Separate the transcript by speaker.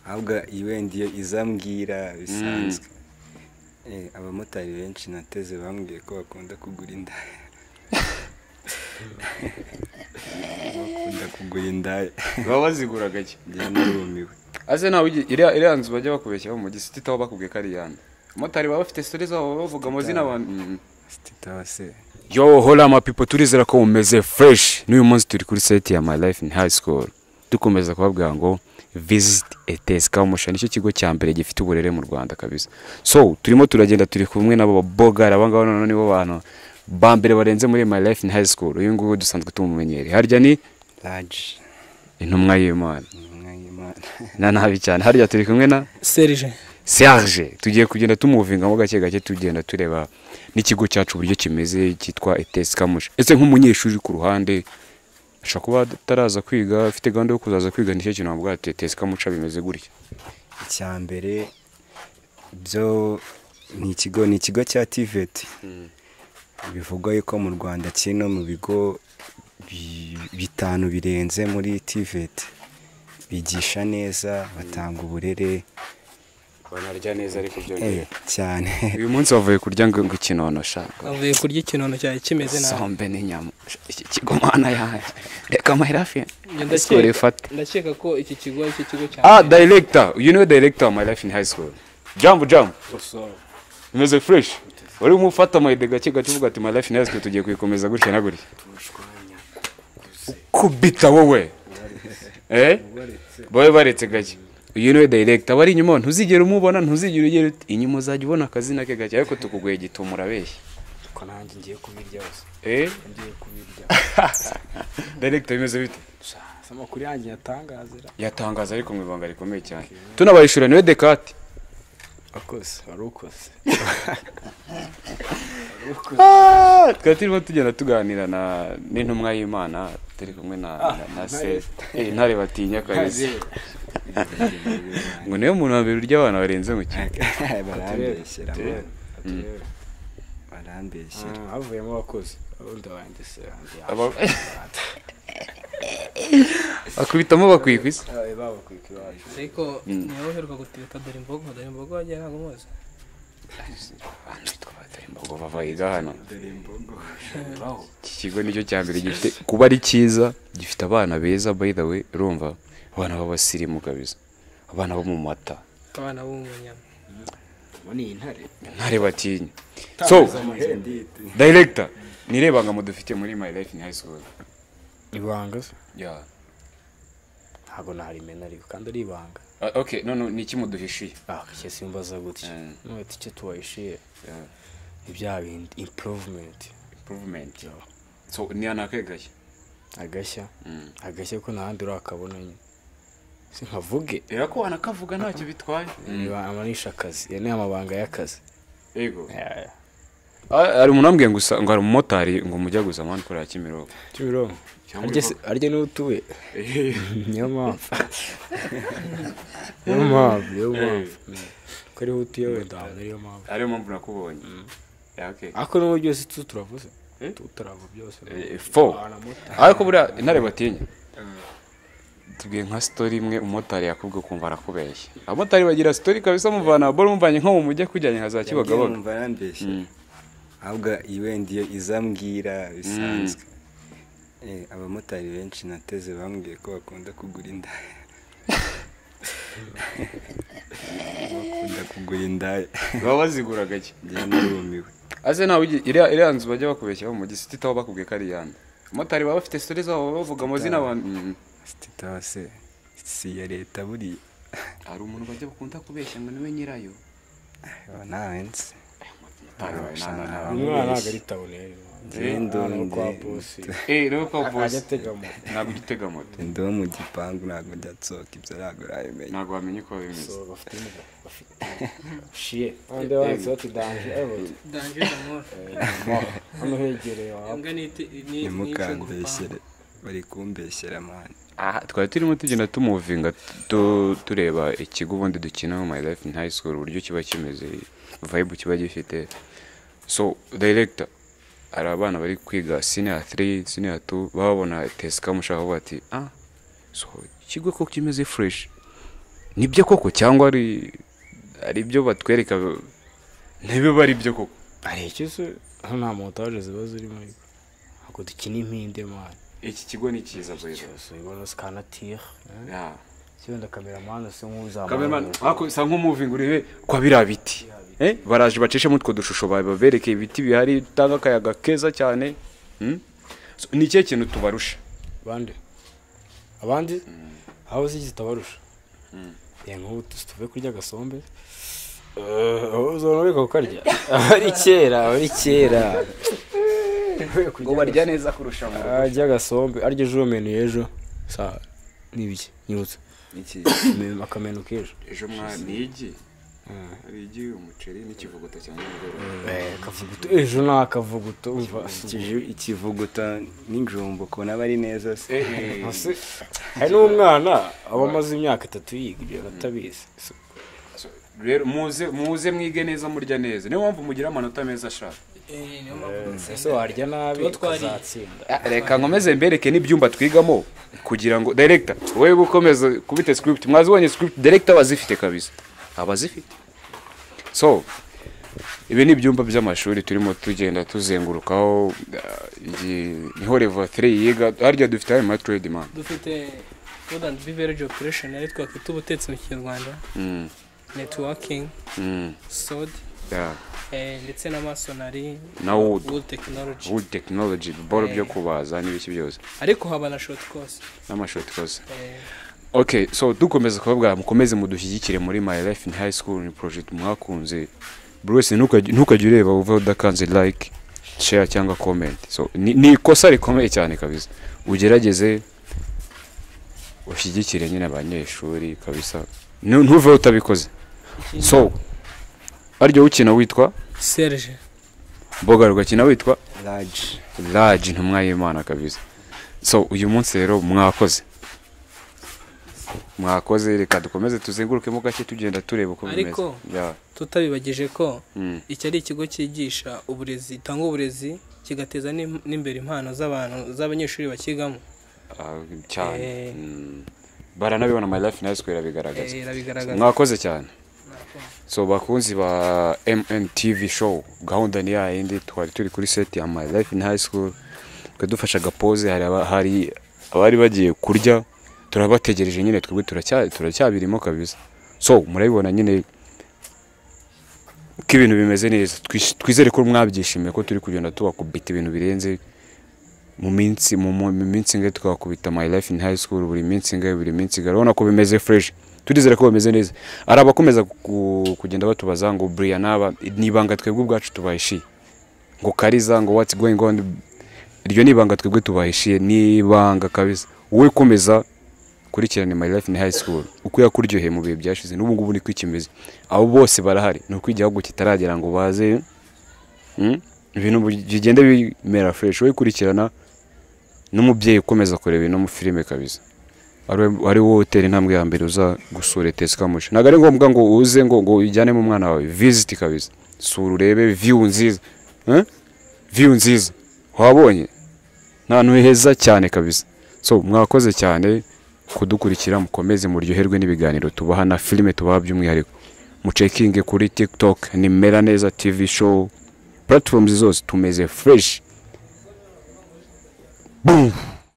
Speaker 1: ahubwo iwendiyo izambwira bisanzwe Eh, abamotari benshi nateze bambwiye ko bakunda kugura indaya bakunda kugura indaya
Speaker 2: baba bazigura gake
Speaker 1: njye narumiwe
Speaker 2: ase nawe ugi- iriya iriya nzu bajya bakubeshyaho mu gisiti aho bakubwiye ko ari iyande abamotari baba bafite stori zabo baba bavuga amazina abantu Mm.
Speaker 1: sititawa se
Speaker 2: yo hola mapipo turizera ko mumeze fresh n'uyu munsi turi kuri site ya my life in high school dukomeza kubabwira ngo visit ets kamushana nicyo kigo cya mbere gifite uburere mu rwanda kabisa so turimo turagenda turi kumwe nabo babogara abangaba noneho nibo bantu ba mbere barenze muri my life in high school uyu nguyu dusanzwe tumumenyere harya ni
Speaker 1: raji
Speaker 2: intumwa y'imana
Speaker 1: intumwa y'imana
Speaker 2: na nabi cyane harya turi kumwe na
Speaker 3: serije
Speaker 2: serge tugiye kugenda tumuvingamo gake gake tugenda tureba n'ikigo cyacu uburyo kimeze cyitwa etesi kamushi ese nk'umunyeshuri uri ku ruhande ashobora kuba ataraza kwiga afite gahunda yo kuzaza kwiga nicyo kintu wavuga ati etesi kamuca bimeze gutya
Speaker 1: icya mbere byo ni ikigo ni ikigo cya tiveti bivugwa yuko mu rwanda kiri no mu bigo bi- bitanu birenze muri tiveti bigisha neza batanga uburere
Speaker 2: banarya neza ariko
Speaker 1: eh, cyane
Speaker 2: uyu munsi wavuye kurya ngo ngo ikinonosha
Speaker 3: avuye kurya ikintu cyari kimeze nabi
Speaker 2: sombe n'inyama iki kigo mwana yawe reka amahera afi
Speaker 3: Njye
Speaker 2: sikoro
Speaker 3: ndakeka
Speaker 2: ifate
Speaker 3: ndakeka ko iki kigo ari cyo kigo cya
Speaker 2: ah
Speaker 3: mbere.
Speaker 2: director you know director of my life in high school jambo jambo imeze fresh wari umufata amayide gake gake uvuga ati my life in high school tugiye kuyikomeza gutya na gutya kubita wowe eh boye baretse gake uyu niwe director bari inyuma ntuzigera umubona ntuzigera ugera uti, inyuma uzajya ubona akazina ke gake ariko tukuguye gituma urabeshya
Speaker 4: ko nanjye ngiye kubirya hose
Speaker 2: eh
Speaker 4: ngiye kubirya
Speaker 2: director bimeze bite
Speaker 4: gusa amakuru yanjye yatangazira
Speaker 2: yatangaza ariko mu ibanga rikomeye cyane tunabayishura niwe dekate
Speaker 4: akoze wari ukoze
Speaker 2: Ah, twari turimo tugenda tuganira na n'intumwa y'imana turi kumwe na na- na se Eh, ntare batinya kabisa ngo niwe muntu wa mbere urya abana barenze mu kigo
Speaker 1: barambeshyera
Speaker 4: Turebe,
Speaker 1: man,
Speaker 4: turebe.
Speaker 1: barambeshyera
Speaker 4: Ah, havuyemo abakoze ubundi wanjye se yanjye
Speaker 2: Aba- bakubitamo bakwiye ku isi
Speaker 4: yabaye babakwika iwacu
Speaker 3: ariko niwe uheruka gutibita dore imbogo dore imbogo wagiye ntabwo umuzi
Speaker 2: Ngo bavayiga hano iki kigo nicyo cya mbere gifite kuba ari cyiza gifite abana beza by the way urumva abana b'abasirimu kabisa abana bo mu mata
Speaker 3: abana b'umunyama
Speaker 4: muri iyi ntare
Speaker 2: ntare batinya so director nirebangamo dufite muri my life in high school
Speaker 4: ibanga se
Speaker 2: yeah
Speaker 4: ntabwo narimena ariko kandi ari ibanga
Speaker 2: Ah, ok none ni iki muduhishiye
Speaker 4: ah icyo simbaza gutya
Speaker 2: Mm.
Speaker 4: none icyo tuwahishiye ni bya bindi improvement
Speaker 2: improvement so ni anakegashya
Speaker 4: agashya
Speaker 2: Mm.
Speaker 4: agashya ko nta handi urakabona nyine si nkavuge
Speaker 2: era ko wanakavuga ntacyo bitwaye
Speaker 4: Iba- amanisha akazi ya ni amabanga y'akazi
Speaker 2: yego
Speaker 4: Yeah.
Speaker 2: Ah, hari umuntu ambwiye ngo usa- ngo hari umumotari ngo mujya gusa mani kurera kimironko
Speaker 4: kimironko
Speaker 2: Cyangwa
Speaker 4: arya se- arya niwe utuye niyo mpamvu niyo mpamvu niyo mpamvu ko ariho utuye wenda ahantu niyo mpamvu
Speaker 2: ariyo mpamvu nakubonye Yeah, okay.
Speaker 4: ariko n'ubu byose tu turavuze
Speaker 2: Eh?
Speaker 4: tu turava byose
Speaker 2: Eh, fo ariko buriya intare batinya tubwiye nka sitori imwe umumotari yakubwe ukumva arakubeshya abamotari bagira sitori kabisa muvana bora umuvanye nko mu mujyi kujyanye nka za kibagabaga
Speaker 1: numva arambeshyera ahubwo iwendiyo izambwira bisanzwe Eh, abamotari benshi nateze bambwiye ko bakunda kugura indaya bakunda kugura indaya
Speaker 2: baba bazigura gake
Speaker 1: njye narumiwe
Speaker 2: Aze nawe ugi- iriya iriya nzu bajya bakubeshyaho mu gisiti aho bakubwiye ko ari iyande abamotari baba bafite sitori zabo baba bavuga amazina abantu Mm.
Speaker 1: sititawa se si iya leta buriya
Speaker 2: hari umuntu bajya bakunda kubeshya ngo niwe nyirayo
Speaker 1: ntawense
Speaker 4: umwana ntabwo ari tabune
Speaker 1: Ngendonde.
Speaker 4: kwa bosi
Speaker 2: eee rero kwa
Speaker 4: ajya
Speaker 2: bose
Speaker 4: atega moto
Speaker 2: ntabwo ujya utega moto
Speaker 1: ndi wo mu gipangu ntabwo njya nsohoka ibyo ntabwo urabimenya
Speaker 2: ntabwo wamenya uko bimeze
Speaker 4: So, bafite imbwa bafite shiye kandi banditse bati danje ayobora
Speaker 3: danje amor
Speaker 4: hano hegereye wawe
Speaker 3: imbwa ni iti- ni ni
Speaker 1: ntimukambeshyere bari kumbeshyera mani
Speaker 2: aha twari turimo tugenda tumuvinga tu- tureba ikigo ubundi dukina mu my life in high school uburyo kiba kimeze vibe kiba gifite so director hari abana bari kwiga senior 3 senior 2 babona test kamushaka bati ah so ikigo ko kimeze fresh nibyo koko cyangwa ari ari ibyo batwereka ntibiba ari byo koko
Speaker 4: hari icyo se hano nta montage ziba zirimo ariko ntabwo dukina impinde mani
Speaker 2: iki kigo ni cyiza bwiza
Speaker 4: cyose ubona sikanatire
Speaker 2: Yeah.
Speaker 4: kibenda kameramani asa
Speaker 2: Cameraman,
Speaker 4: nk'uzamura
Speaker 2: ariko usa nk'umuvinga urebe kwa biriya biti Eh, baraje bacishemo utwo dushusho ba- babereke ibiti bihari bitanga akayaga keza cyane Hmm? So, ni ikihe kintu tubarusha
Speaker 4: abandi abandi aho uzi zitabarusha reba nk'ubu tu- tuve kurya agasombe Eh, aho uzabona ureka kukarya ari kera ari kera
Speaker 2: neza kurusha mu
Speaker 4: arya agasombe arya ejo menu y'ejo saa n'ibiki nyibutse Me- akamenu k'ejo
Speaker 2: ejo mwa nigi hari igi umuceri n'ikivuguta cyane
Speaker 4: akavuguto ejo ni akavuguto umva
Speaker 1: Ikiju- ikivuguta n'injumbo kubona aba ari neza se
Speaker 4: Ese, hari n'umwana aba amaze imyaka itatu yiga ibyo atabizi So,
Speaker 2: rero muze muze mwige neza murya neza niyo mpamvu mugira amanota meza ashaka
Speaker 3: Eh, niyo mpamvu dutsinda.
Speaker 4: ese warya nabi
Speaker 3: Tuba twariye.
Speaker 4: ukazatsinda
Speaker 2: reka nkomeze mbereke n'ibyumba twigamo kugira ngo director wewe ukomeza kubita script mwazibonye script director abazifite kabisa abazifite so ibi ni ibyumba by'amashuri turimo tugenda tuzengurukaho uh, iyi- niho level 3 yiga harya dufite ayo matrade man
Speaker 3: dufite food and beverage operation ari twakwita ubutetsi mu kinyarwanda
Speaker 2: mm.
Speaker 3: networking
Speaker 2: Mm.
Speaker 3: sod
Speaker 2: Yeah.
Speaker 3: eh, ndetse n'amasonari
Speaker 2: na wood
Speaker 3: wood technology
Speaker 2: wood technology biboro byo
Speaker 3: Eh.
Speaker 2: kubaza n'ibiki byose
Speaker 3: ariko haba na short course
Speaker 2: n'amashoti kose
Speaker 3: Eh,
Speaker 2: okay so dukomeza kubabwira mukomeze mudushyigikire muri my life in high school ni project mwakunze buri wese ntukajya ntukajya ureba uva udakanze like share cyangwa comment so ni ni ikosa rikomeye cyane kabisa ugerageze ushyigikire nyine abanyeshuri kabisa Nu- ntuve utabikoze
Speaker 3: ikindi-
Speaker 2: so aryo ukina witwa
Speaker 3: serge
Speaker 2: mboga rugakina witwa
Speaker 1: raji
Speaker 2: laji ntumwa y'imana kabisa so uyu munsi rero mwakoze mwakoze reka dukomeze tuzengurukemo gake tugenda tureba uko bimeze
Speaker 3: Ariko-
Speaker 2: Ya,
Speaker 3: tutabibagije ko
Speaker 2: mm,
Speaker 3: iki ari ikigo cyigisha uburezi gitanga uburezi kigateza n'im- n'imbere impano z'abantu z'abanyeshuri bakigamo
Speaker 2: ah, cyane
Speaker 3: Eh.
Speaker 2: mm. baranabibona my life in high school irabigaragaza
Speaker 3: Eh,
Speaker 2: So,
Speaker 3: irabigaragaza
Speaker 2: mwakoze cyane so bakunzi ba mntv show gahunda ni yayindi twari turi kuri set ya my life in high school twadufashe agapoze hari aba- hari abari bagiye kurya turabategereje nyine twebwe turacya- turacyabirimo kabisa so murabibona nyine ko ibintu bimeze neza Twish- twizere ko mwabyishimiye ko turi kugenda tubakubita ibintu birenze mu minsi mu mu- mu minsi ingahe twakubita my life in high school buri minsi ingahe buri minsi ingahe urabona ko bimeze fresh turizere ko bimeze neza hari abakomeza ku- kugenda batubaza ngo buriya naba ni ibanga twebwe ubwacu tubahishiye ngo kariza ngo what's going on iryo ni ibanga twebwe tubahishiye ni ibanga kabisa wowe komeza kurikirana my life in high school uko yakuryoheye mu bihe byashize n'ubu ngubu niko ikimeze abo bose barahari ni uko igihugu kitaragera ngo baze mm, ibintu bigenda bimera fresh wowe kurikirana n'umubyeyi ukomeza kureba ino filime kabisa ari- ari wowe utera intambwe ya mbere uza gusura etesi kamushi ntabwo ari ngombwa ngo uze ngo ngo ujyanemo umwana wawe visiti kabisa sura urebe viyu nziza Eh? viyu nziza wabonye ni ahantu heza cyane kabisa so mwakoze cyane kudukurikira mukomeze muryoherwe n'ibiganiro tubaha na filime tubaha by'umwihariko mucekinge kuri tiktok ni mera neza tv show platforms zose tumeze fresh Boom.